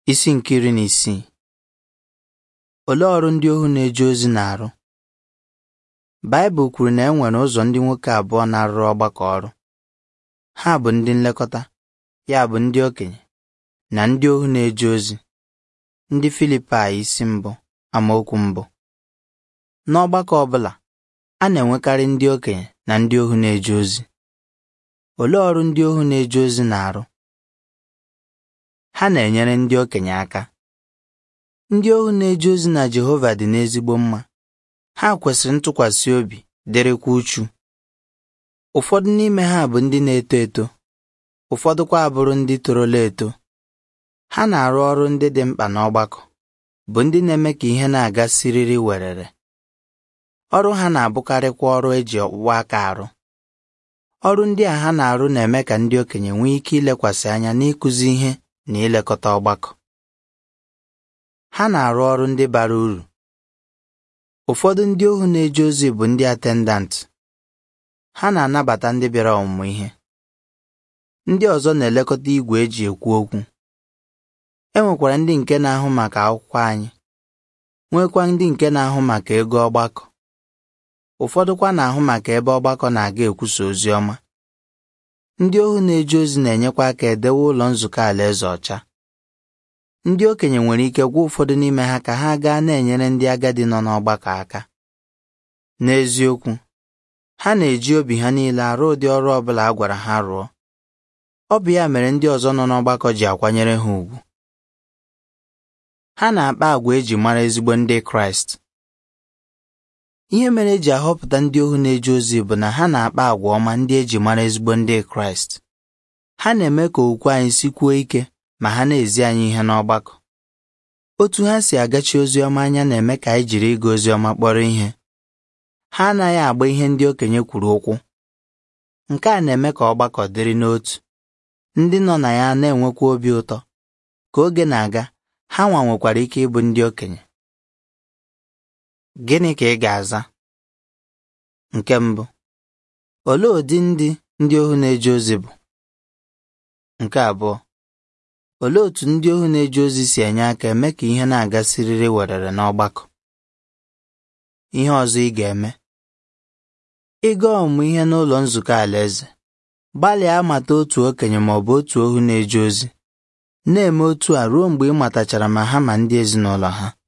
Isi nke iri na isii Olee ọrụ ndị ohu na-eje ozi na-arụ? Baịbụl kwuru na e nwere ụzọ ndị nwoke abụọ na-arụrụ ọgbakọ ọrụ. Ha bụ ndị nlekọta, ya bụ ndị okenye, na ndị ohu na-eje ozi. Ndị Filipaị isi mbụ amaokwu mbụ. N'ọgbakọ ọ bụla, a na-enwekarị ndị okenye na ndị ohu na-eje ozi. Olee ọrụ ndị ohu na-eje ozi na-arụ? Ha na-enyere ndị okenye aka. Ndị ohu na-eje ozi na Jehova dị n'ezigbo mma. Ha kwesịrị ntụkwasị obi, dịrịkwa uchu. Ụfọdụ n'ime ha bụ ndị na-eto eto, ụfọdụkwa abụrụ ndị torola eto. Ha na-arụ ọrụ ndị dị mkpa n'ọgbakọ, bụ ndị na-eme ka ihe na-aga siriri werere. Ọrụ ha na-abụkarịkwa ọrụ eji ọkpụkpọ aka arụ. Ọrụ ndị a ha na-arụ na-eme ka ndị okenye nwee ike ilekwasị anya n'ịkụzi ihe na ilekọta ọgbakọ. Ha na-arụ ọrụ ndị bara uru. Ụfọdụ ndị ohu na-eje ozi bụ ndị atendant. Ha na-anabata ndị bịara ọmụmụ ihe. Ndị ọzọ na-elekọta igwe eji ekwu okwu. E nwekwara ndị nke na-ahụ maka akwụkwọ anyị, nwekwa ndị nke na-ahụ maka ego ọgbakọ. Ụfọdụkwa na-ahụ maka ebe ọgbakọ na-aga ekwusa ozi ọma. Ndị ohu na-eje ozi na-enyekwa aka edewe ụlọ nzukọ alaeze ọcha. Ndị okenye nwere ike gwa ụfọdụ n'ime ha ka ha gaa na-enyere ndị agadi nọ n'ọgbakọ aka. N'eziokwu, ha na-eji obi ha niile arụ ụdị ọrụ ọ bụla a gwara ha rụọ. Ọ bụ ya mere ndị ọzọ nọ n'ọgbakọ ji akwanyere ha ùgwù. Ha na-akpa àgwà eji mara ezigbo ndị Kraịst. Ihe mere eji ahọpụta ndị ohu na-eje ozi bụ na ha na-akpa àgwà ọma ndị eji mara ezigbo ndị Kraịst. Ha na-eme ka okwukwe anyị sikwuo ike ma ha na-ezi anyị ihe n'ọgbakọ. Otu ha si agachi ozi ọma anya na-eme ka anyị jiri ịga ozi ọma kpọrọ ihe. Ha anaghị agba ihe ndị okenye kwuru ụkwụ. Nke a na-eme ka ọgbakọ dịrị n'otu. Ndị nọ na ya na-enwekwa obi ụtọ. Ka oge na-aga, ha nwa nwekwara ike ịbụ ndị okenye. Gịnị ka ị ga-aza? Nke mbụ, olee ụdị ndị ndị ohu na-eje ozi bụ? Nke abụọ, olee otú ndị ohu na-eje ozi si enye aka eme ka ihe na-aga siriri werere n'ọgbakọ? Ihe ọzọ ị ga-eme ịga ọmụmụ ihe n'ụlọ nzukọ alaeze gbalịa amata otu okenye ma ọ bụ otu ohu na-eje ozi na-eme otu a ruo mgbe ị matachara ma ha ma ndị ezinụlọ ha